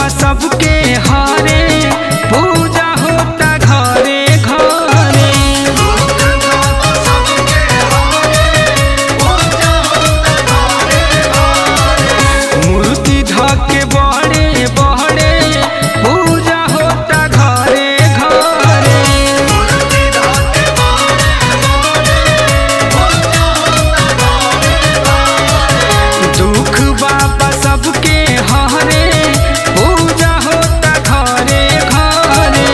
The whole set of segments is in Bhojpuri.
बाबा सबके हारे पूजा होता घरे घरे मूर्ति धके बड़े बड़े पूजा होता घरे घरे दुख बाबा सबके हारे पूजा होता घरे घरे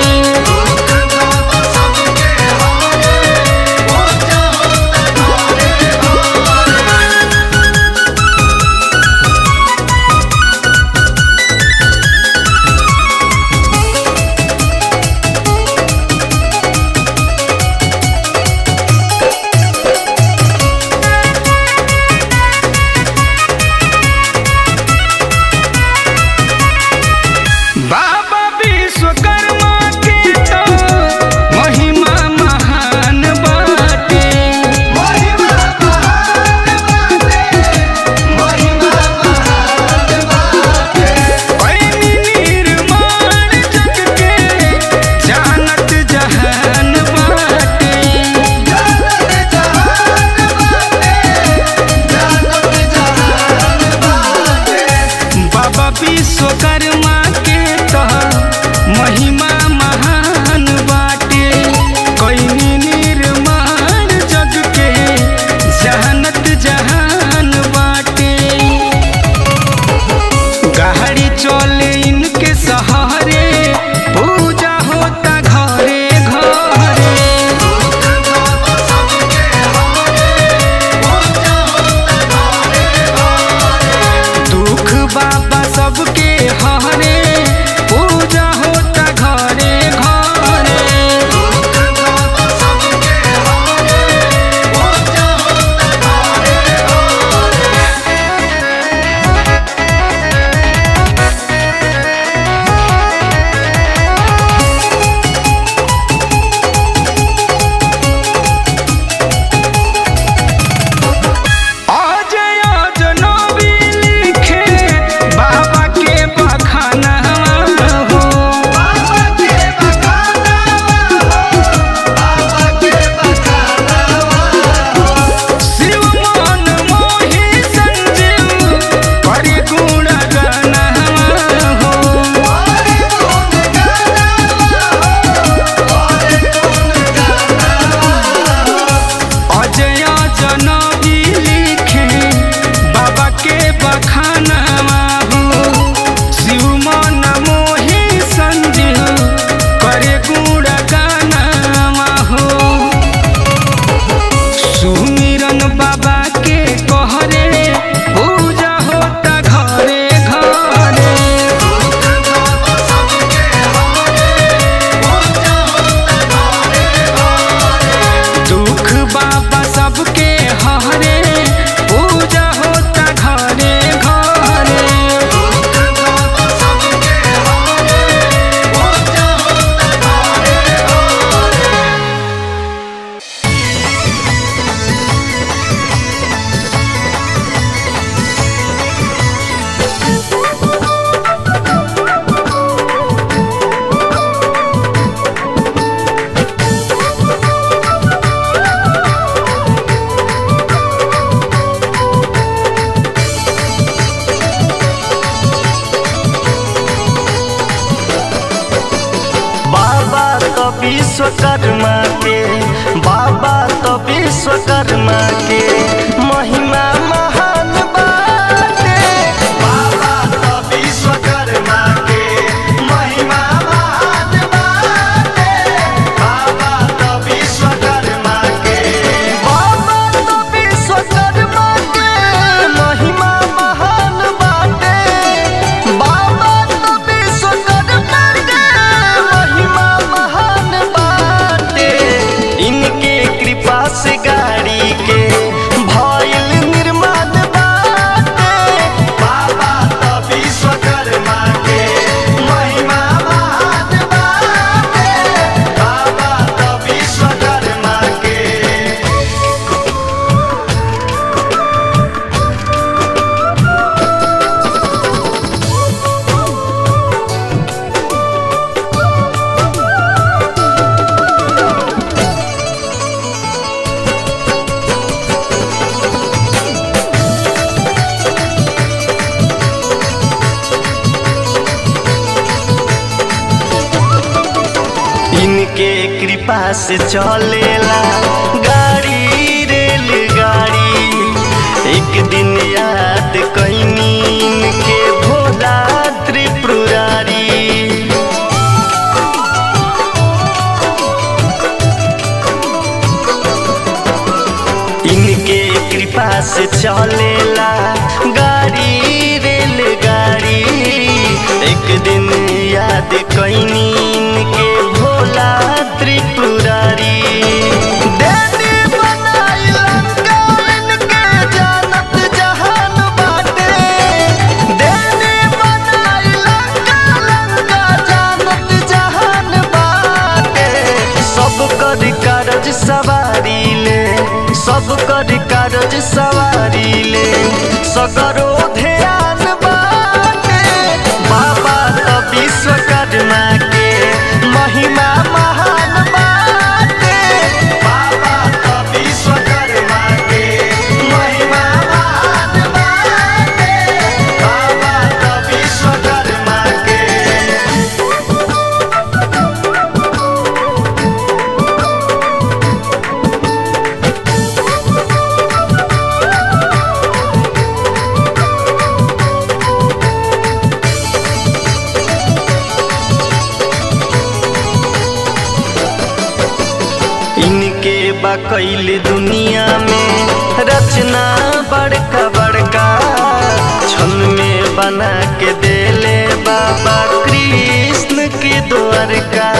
बाबा विश्वकर्मा के तो महिमा महान बाटे पैनी निर्माण जग के जानत जहान बाटे बाबा विश्वकर्मा के तो महिमा महान बाटे कैनी निर्माण जग के जहानत जहान बाटे गाड़ी चले इनके सहारे पूजा होता घरे घरे दुख बाबा सबके हारे पूजा होता घरे घरे अजय जनबी लिखे बाबा के बखाना हो शिव मन मोहि संजीव करि गुण गाना हो अजय जनबी लिखे बाबा के बखाना हो शिव मन मोहि संजीव करे गुण गाना हो सुमिरन बाबा के कहरे पूजा होता घरे घरे दुख बाबा सबके हारे पूजा होता घरे घरे बाबा तो विश्वकर्मा के बाबा तो विश्वकर्मा के महिमा महान बाटे बाबा तो विश्वकर्मा के महिमा महान बाटे बाबा तो विश्वकर्मा के बाबा तो विश्वकर्मा के महिमा महान बाटे बाबा तो विश्वकर्मा के महिमा महान बाटे इनके कृपा से गाड़ी के भर इनके कृपा से चलेला गाड़ी रेलगाड़ी एक दिन याद कैनी इनके भोला त्रिपुरारी इनके कृपा से चलेला गाड़ी रेलगाड़ी एक दिन याद कैनी इनके भोला त्रिपुरारी देवी बनाई लंका इनके जानत जहान बाटे देवी बनाई लंका लंका जानत जहान बाटे सब कर कारज सवारी ले सब कर कारज सवारी ले सगरो ध्यान बाटे बाबा तो विश्वकर्मा के महिमा महान बाटे बाबा तो विश्वकर्मा के महिमा महान बाटे बाबा तो विश्वकर्मा के इनके बकैल दुनिया में रचना बड़का बड़का छल में बना के देले बाबा कृष्ण के द्वारका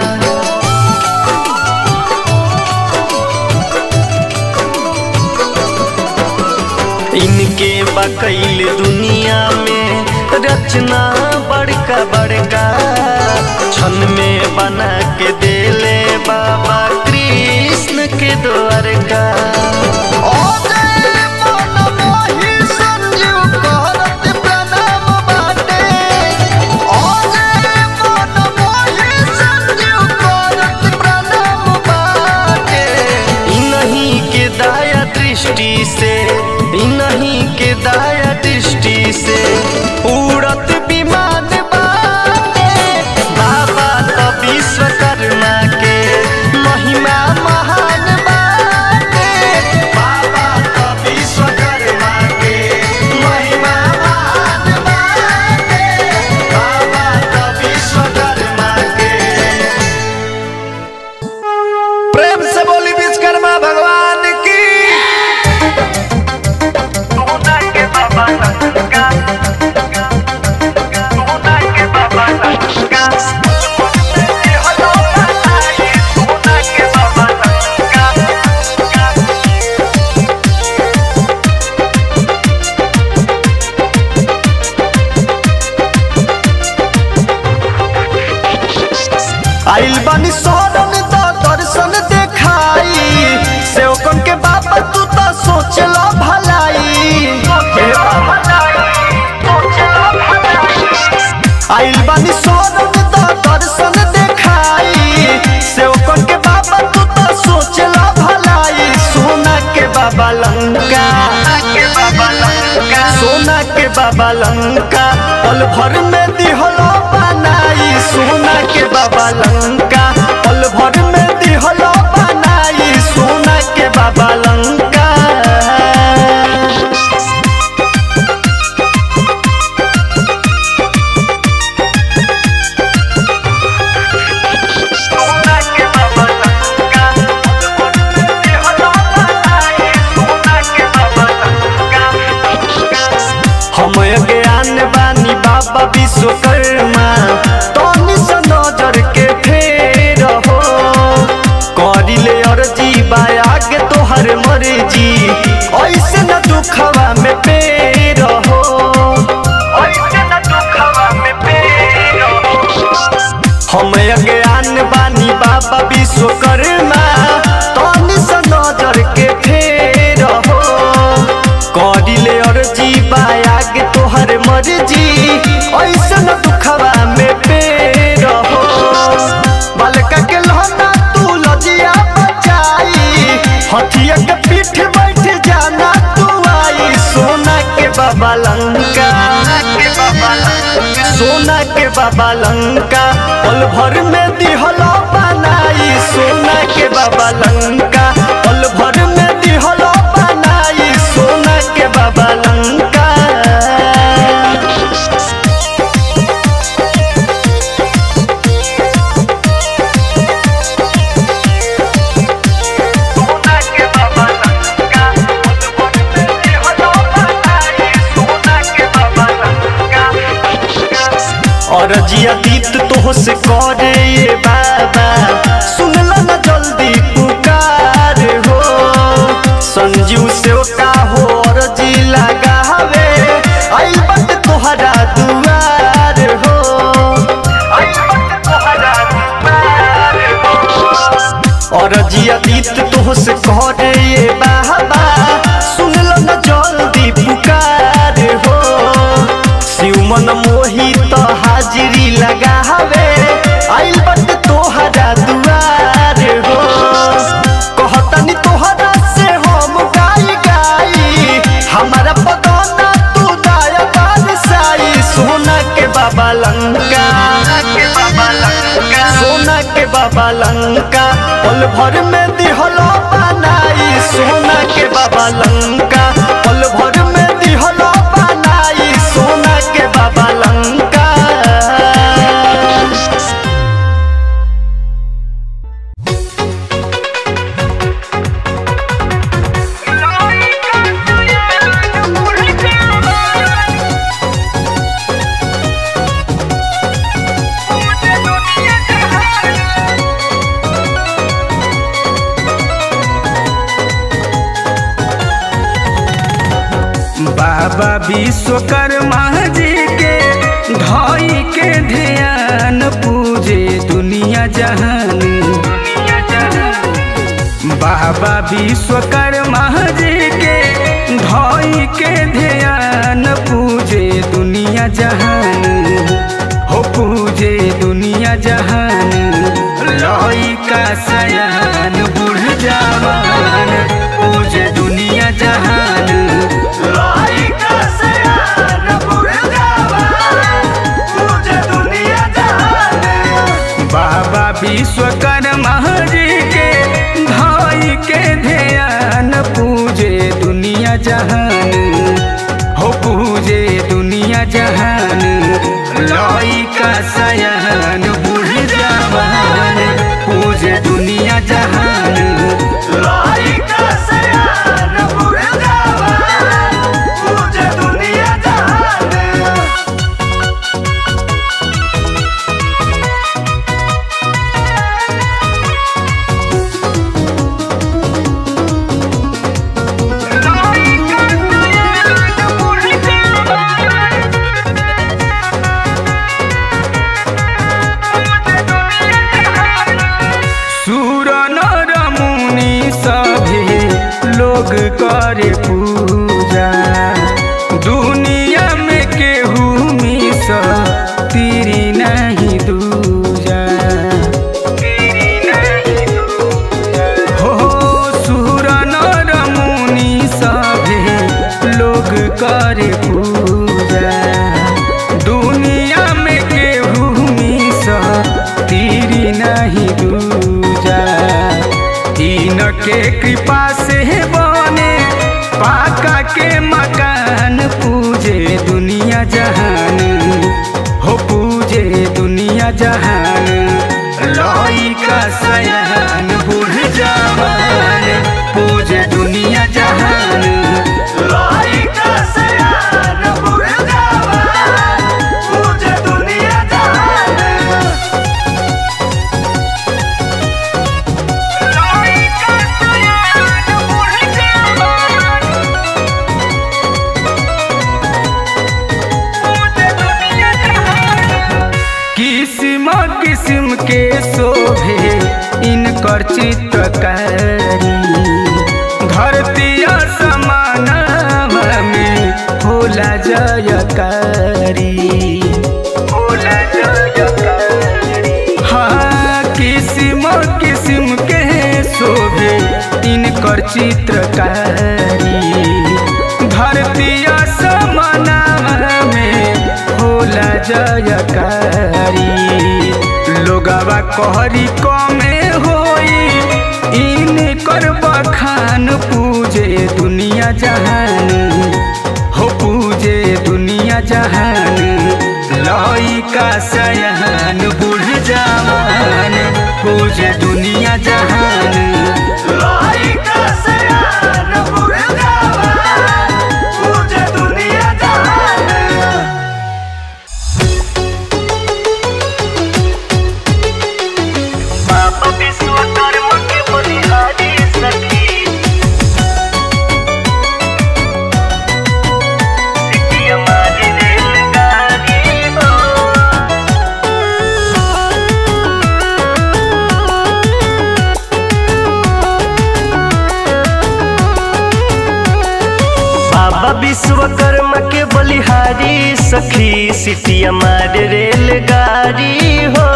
इनके बकैल दुनिया में रचना बड़का बड़का छन में बना के देले बाबा कृष्ण के द्वारका ओ जय मन मोहि संजीव करत प्रणाम बाटे ओ जय मन मोहि संजीव करत प्रणाम बाटे इन्हीं के दाया दृष्टि से इन्हीं के दाया दृष्टि से उड़त विमान बाटे बाबा तो विश्वकर्मा के महिमा महान बाटे बाबा तो विश्वकर्मा के महिमा महान बाटे बाबा तो विश्वकर्मा के प्रेम से बोली विश्वकर्मा भगवान की सोना के बाबा लंका सोना के बाबा लंका हलो बताइए सोना के बाबा लंका आइल बानी शरण द दर्शन देखाई सेवकन के बाबा तू तो सोचला भलाई हे बाबा आइल बानी शरण द दर्शन देखाई सेवकन के बाबा तू तो सोचला भलाई सोना के बाबा लंका के बाबा लंका सोना के बाबा लंका पल भर में दिहलो बनाई सोना के बाबा लंका पल भर में दिहलो बनाई सोना के बाबा लंका सोना के बाबा लंका हलो बताइए सोना के बाबा लंका हम ज्ञान बानी बाबा विश्वकर्मा तनी से नजर के फेर हो करिले अर्जी बाया के तोहर मर्जी ऐसे न दुखवा में पेर हो ऐसे न दुखवा में पेरो हम ज्ञान बानी बाबा विश्वकर्मा तनी से नजर के फेर हो करिले अर्जी बाया के तोहर मर्जी ऐसे न दुखवा में पेर हो बालका के लहना तू लजिया बचाई हथिया के पीठ बैठ जाना तू आई सोना के बाबा लंका के बाबा लंका सोना सोना के बाबा लंका पल भर में दिहलो बनाई सोना के बाबा लंका पल भर में दिहलो बनाई सोना के बाबा लंका सोना के बाबा लंका दिहलो बनाई सोना के बाबा लंका और जिया दीत तो से करे ये बाबा सुनला ना जल्दी पुकार हो संजीव से का हो और जी लगावे आई बट तोहरा दुआर हो आई बट तोहरा दुआर हो और जिया दीत तो से करे ये बाबा सुनला ना जल्दी पुकार हो शिव मन मोही तो हाजिरी लगावे आइल बट तोहरा दुआर हो कहतनी तोहरा से हम गाई गाई हमारा पगौना तू दाया बादशाही सोना के बाबा लंका के बाबा लंका सोना के बाबा लंका पल भर में दिहलो बनाई सोना के बाबा लंका पल भर में दिहलो बनाई सोना के बाबा लंका बाबा विश्वकर्मा जी के धई के ध्यान पूजे दुनिया जहान बाबा विश्वकर्मा जी के धई के ध्यान पूजे दुनिया जहान हो पूजे दुनिया जहान लइका सयान बूढ़ जवान पूजे दुनिया जहान लइका सयान बूढ़ जवान पूजे दुनिया जहान बाबा विश्वकर्मा जी के धाई के ध्यान पूजे दुनिया जहान हो पूजे दुनिया जहान लइका सयान बूढ़ जवान पूजे दुनिया जहान लइका सयान बूढ़ जवान पूजे दुनिया जहान सूर नर मुनि सभे लोग करे पूजा दुनिया में केहू मिस तीरी नहीं दूजा हो सूर नर मुनि सभे लोग करे पूजा दुनिया में केहू मिस तीरी नहीं दूजा तीन के कृपा से बने पाका के मकान पूजे दुनिया जहान हो पूजे दुनिया जहान लइका सयान बूढ़ जवान पूजे दुनिया जहान लइका सयान बूढ़ जवान पूजे दुनिया जहान लइका सयान बूढ़ जवान पूजे दुनिया जहान किस्म किस्म के शोभे इनकर चित्रकारी धरती समान में होला जयकारी होला जयकारी हाँ किस्म किस्म के शोभे इनकर चित्रकारी धरती समान में होला जयकारी लोगवा कहरी कमे होई इन कर बखान पूजे दुनिया जहान हो पूजे दुनिया जहान लइका सयान बूढ़ जवान पूजे दुनिया जहान लइका सयान बूढ़ जवान पूजे दुनिया जहान बाबा विश्वकर्मा के बलिहारी सखी सिटी हमारी रेलगाड़ी हो बाबा विश्वकर्मा के बलिहारी सखी सिटी हमारे रेलगाड़ी हो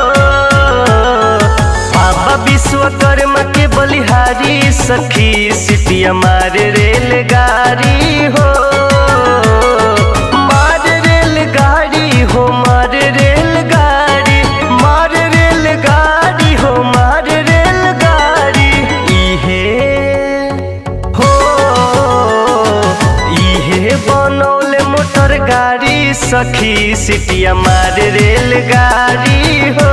बाबा विश्वकर्मा के बलिहारी सखी सिटी हमारे रेलगाड़ी हो मार रेलगाड़ी हो मार रेलगाड़ी मार रेलगाड़ी हो मार रेलगाड़ी इहे हो इहे बनौले मोटर गाड़ी सखी सिटिया मार रेलगाड़ी हो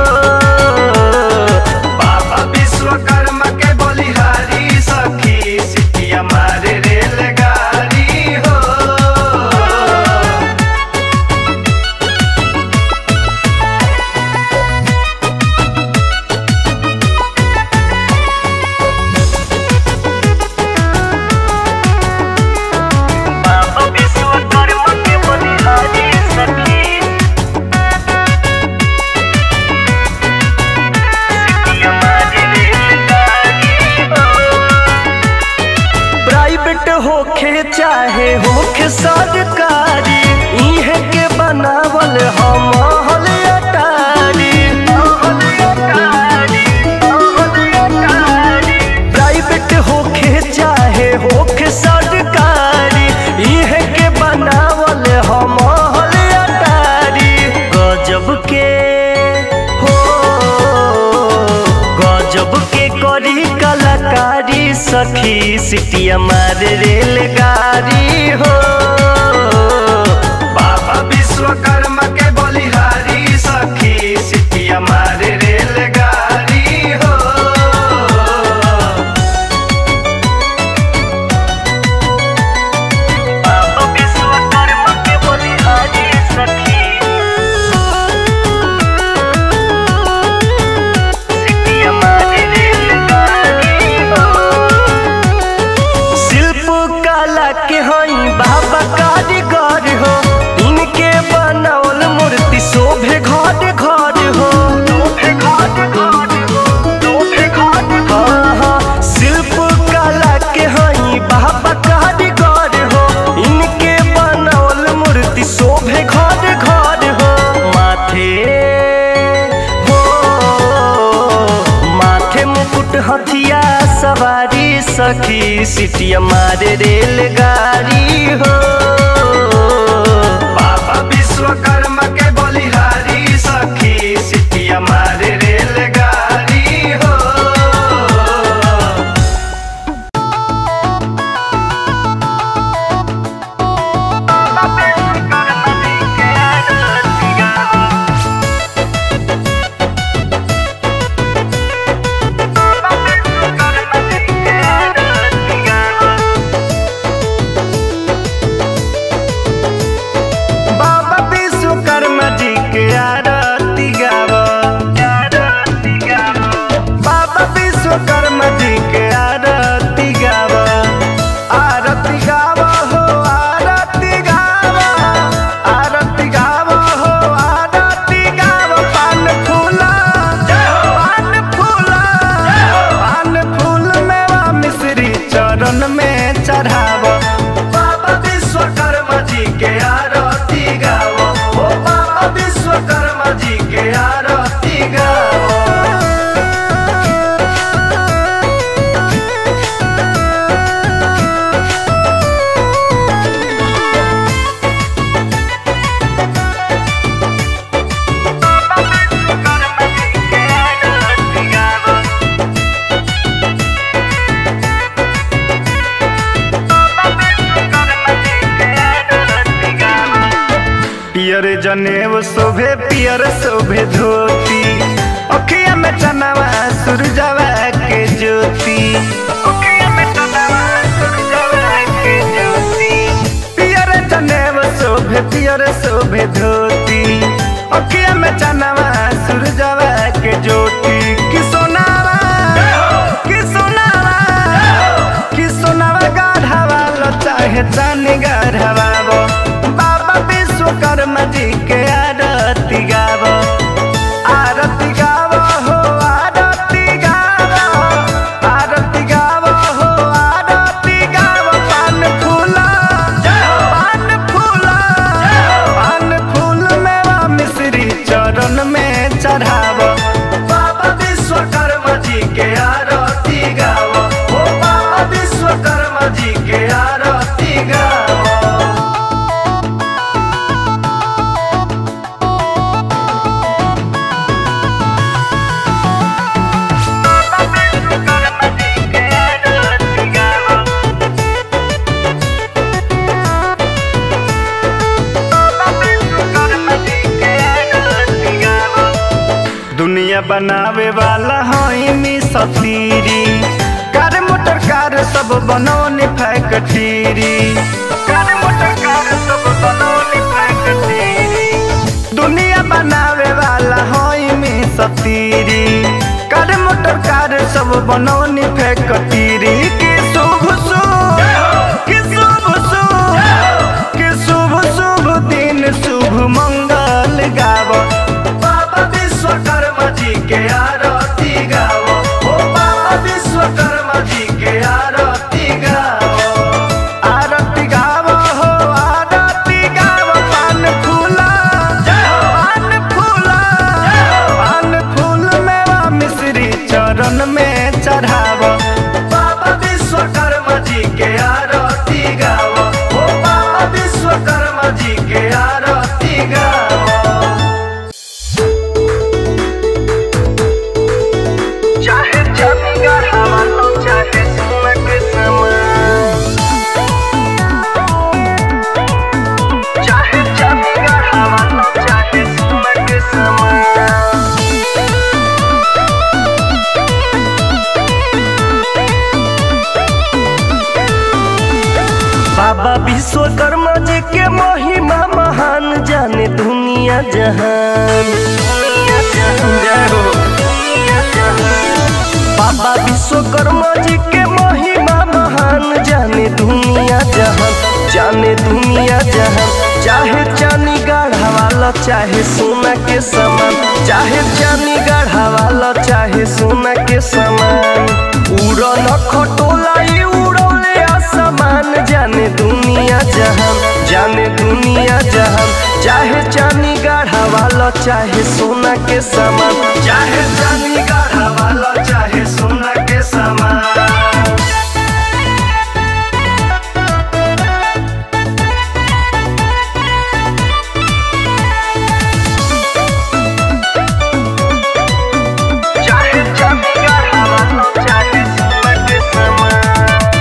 बाबा विश्वकर्मा के बलिहारी सखी सिटिया मारे रेलगाड़ी हो बाबा विश्वकर्मा के बलिहारी सखी सिटी हमारी रेलगाड़ी हो प्राइवेट होखे चाहे होखे सरकारी इहे के बनावल हम हल अटारी प्राइवेट होखे चाहे होखे सरकारी इहे के बनावल हम हल अटारी गजब के हो गजब के करी कलाकारी सखी सिटिया मार रेलगाड़ी हो बाबा विश्वकर्मा के बलिहारी सखी सिटिया मार रेलगाड़ी हो बाबा विश्वकर्मा के बलिहारी सखी सिटी हमारी रेलगाड़ी हो शिल्प कला के हई बाबा कारीगर हो इनके बनावल मूर्ति शोभे घर घर हो हाँ, हाँ, शिल्प कला के हई बाबा कारीगर हो इनके बनावल मूर्ति शोभे घर घर हो माथे हो माथे मुकुट हथिया सवारी सखी सिटिया मारे रेलगाड़ी हो बाबा विश्वकर्मा के बलिहारी सखी सिटिया मारे रेलगाड़ी हो बाबा विश्वकर्मा जी के आरती गावा बाबा विश्वकर्मा जी के आरती गावा आरती गावा हो आरती गावा आरती गावा हो आरती गावा पान फूला पान फूला पान फूल मेवा मिश्री चरण में चढ़ावा बाबा विश्वकर्मा जी के आरती गावा ओ बाबा विश्वकर्मा जी के आरती गावा पियर जनेव शोभे पियर शोभे धोती अखिया में चनवा सूरजवा के ज्योति अखिया में चनवा सूरजवा के ज्योति पियर जनेव शोभे पियर शोभे धोती अखिया में चनवा सूरजवा के ज्योति कि सोनावा कि सोनावा कि सोनावा गाढ़ावा लो चाहे चानी गाढ़ावा वो बाबा विश्वकर्मा जी के आरती गावो आरती गावो हो आरती गावो आरती गावो हो आरती गावो पान फूला पान फूला पान फूल मेवा मिश्री चरण में चढ़ावो बाबा विश्वकर्मा जी के आरती गावो हो बाबा विश्वकर्मा जी के आरती गावो दुनिया बनावे वाला हईनी सतीरी कार मोटर कार सब बनौनी फैक्ट्री कार मोटर कार सब बनौनी फैक्ट्री दुनिया बनावे वाला हईनी सतीरी कार मोटर कार सब बनौनी फैक्ट्री के शुभ शुभ के शुभ शुभ के शुभ शुभ दिन शुभ मंगल गावो बाबा विश्वकर्मा जी के आरती गावो ओ बाबा विश्वकर्मा जी के आरती गावो आरती गावो हो आरती गावो पान फूला पान फूला पान फूल मेवा मिश्री चरण में चढ़ावो बाबा विश्वकर्मा जी के आरती गावो ओ बाबा विश्वकर्मा जी के आरती गावो चाहे जमी गढ़ावा लो चाहे सुमक समान चाहे जमी गढ़ावा लो चाहे सुमक समान बाबा विश्वकर्मा जी के महिमा महान जाने दुनिया जहान जय हो। बाबा विश्वकर्मा जी के महिमा महान जाने दुनिया जहान जाने दुनिया जहान चाहे चानी गाढ़ा वाला चाहे सोना के समान चाहे चानी गाढ़ा वाला चाहे सोना के समान उड़न खटोला ई उड़ौले आसमान जाने दुनिया जहान जाने दुनिया जहान चाहे चानी गाढ़ा वाला चाहे सोना के समान चाहे चानी गाढ़ा वाला चाहे सोना के समान चाहे जमी गढ़ावा लो चाहे सुमक समान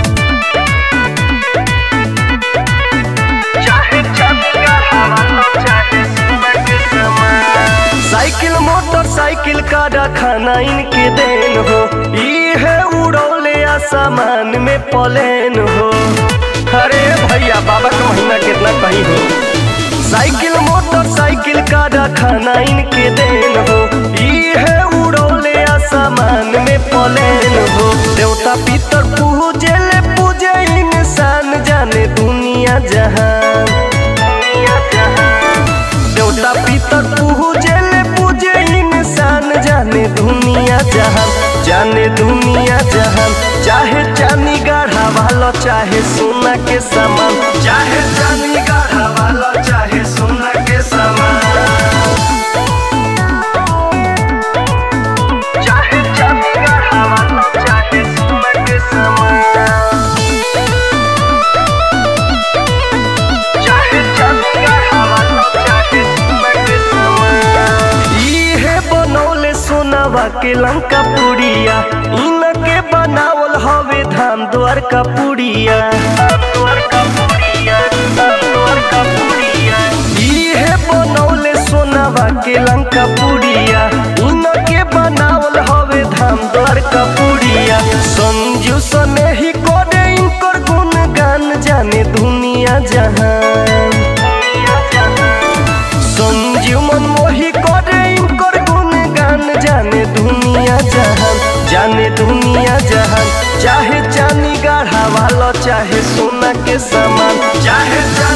चाहे जमी गढ़ावा लो चाहे सुमक समान साइकिल मोटरसाइकिल का रखाना इनके देन हो ई है उड़ौले आसमान में पलेन हो अरे भैया बाबा का महीना कितना कहीं हो साइकिल मोटरसाइकिल का रखाना इनके देन हो ई है उड़ौले आसमान में पलेन हो देवता पितर पूजे ले पूजे इंसान जाने दुनिया जहान दुनिया जहान देवता पितर पूजे ले पूजे इंसान जाने दुनिया जहान जाने दुनिया जहान चाहे चानी गाढ़ा वाला चाहे सोना के समान चाहे चानी गाढ़ा वाला चाहे सोना के समान चाहे जमी गढ़ावा लो चाहे सुमक समान चाहे जमी गढ़ावा लो चाहे सुमक समान ई है बनौले सोनावा के लंका पुड़िया इनके बनावल हवे धाम द्वार का पुड़िया द्वार का पुड़िया द्वार का पुड़िया ई है बन सोनावा के लंका पुड़िया इनके बनावल हवे धाम द्वार का पुड़िया संजू सने ही करे इनकर गुणगान जाने दुनिया जहान संजीव मन मोही करे इनकर गुणगान जाने दुनिया जहान जाने दुनिया जहान चाहे चांदी गढ़ा वाला चाहे सोना के सामान चाहे चांदी